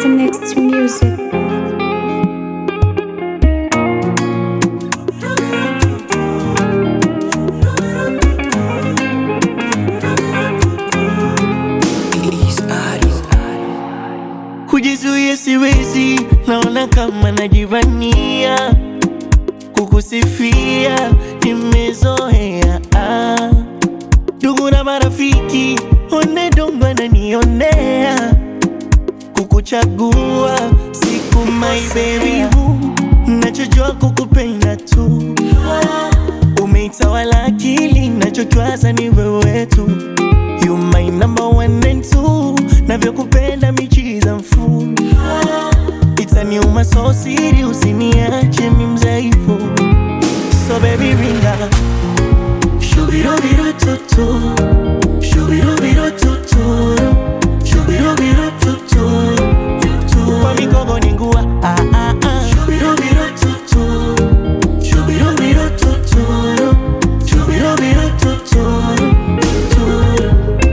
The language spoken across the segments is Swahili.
Mr. Next Music. Kujizuia siwezi, naona kama najivania kukusifia, nimezoea ah. Ndugu na marafiki one dongo ananionea kukuchagua siku my baby boo, nachojua kukupenda tu, umeitawala akili, nachotwaza ni wewe tu, you my number one and two, navyokupenda michiza mfu itaniuma so siri, usiniache mi mzaifu, so baby ringa Shubirubiru tutu Shubirubiru tutu Shubirubiru tutu tutu Kwa mikogo ni ngua ah ah ah Shubirubiru tutu Shubirubiru tutu Shubirubiru tutu tutu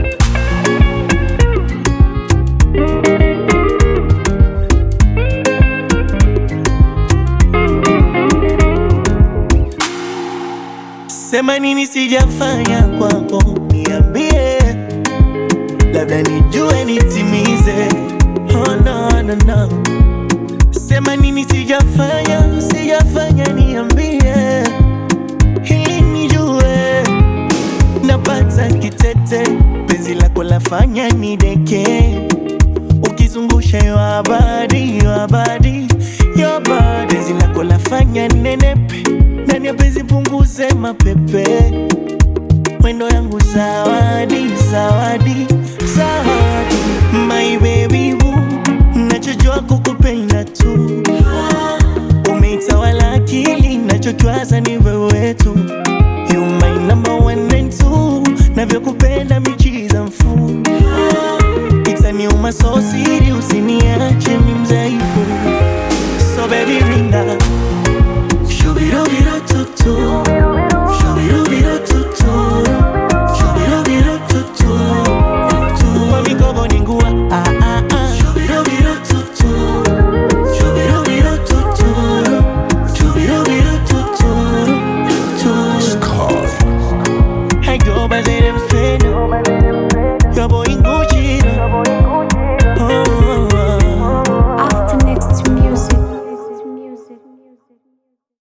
Sema nini sijafanya kwako, niambie, labda nijue nitimize. Oh, no, no, no. Sema nini sijafanya, sijafanya, niambie ili nijue. Napata kitete, penzi lako lafanya nideke, ukizungusha yo habari, yo habari, yo habari, penzi lako lafanya nenepe ndani ya penzi punguze mapepe, mwendo yangu zawadi, zawadi, zawadi, my baby boo, nachojua kukupenda tu, umeitawala akili, nachotwaza ni wewe tu, you my number one and two, navyokupenda